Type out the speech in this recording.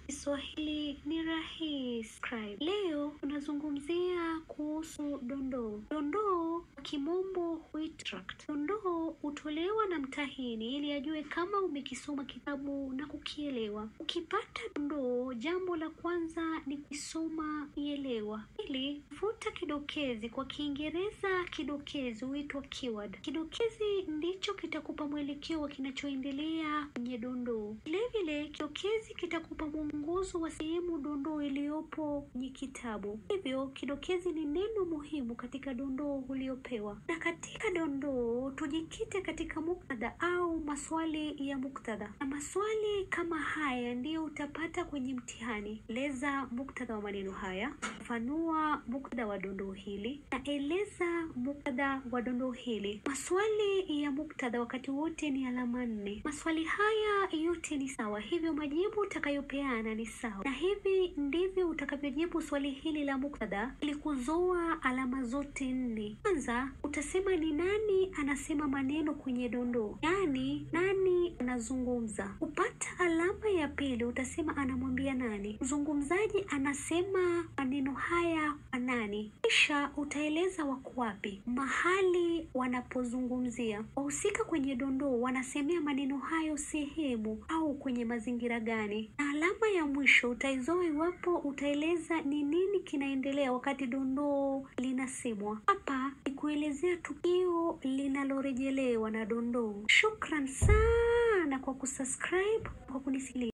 Kiswahili ni rahisi. Leo tunazungumzia kuhusu dondoo. Dondoo kwa kimombo huitwa tract. Dondoo hutolewa na mtahini ili ajue kama umekisoma kitabu na kukielewa. Ukipata dondoo, jambo la kwanza ni kusoma ielewa. Pili, futa kidokezi. Kwa Kiingereza kidokezi huitwa keyword. Kidokezi ndicho kitakupa mwelekeo wa kinachoendelea kwenye dondoo. Vilevile kidokezi kitakupa mwongozo wa sehemu dondoo iliyopo kwenye kitabu. Hivyo kidokezi ni neno muhimu katika dondoo uliopewa. Na katika dondoo tujikite katika muktadha au maswali ya muktadha, na maswali kama haya ndiyo utapata kwenye mtihani. Eleza muktadha wa maneno haya, fafanua muktadha wa dondoo hili, na eleza muktadha wa dondoo hili. Maswali ya muktadha wakati wote ni alama nne. Maswali haya yote ni sawa, hivyo majibu utakayopeana ni sawa, na hivi ndivyo utakavyojibu swali hili la muktadha ili kuzoa alama zote nne. Kwanza utasema ni nani anasema maneno kwenye dondoo, yaani nani anazungumza. Kupata alama ya pili utasema anamwambia nani, mzungumzaji anasema maneno haya kwa nani. Kisha utaeleza wako wapi, mahali wanapozungumzia. Wahusika kwenye dondoo wanasemea maneno hayo sehemu au kwenye mazingira gani, na alama ya mwisho utaizoa iwapo utaeleza ni nini kinaendelea wakati dondoo linasemwa. Hapa ni kuelezea tukio linalorejelewa na dondoo. Shukran sana kwa kusubscribe, kwa kunisikiliza.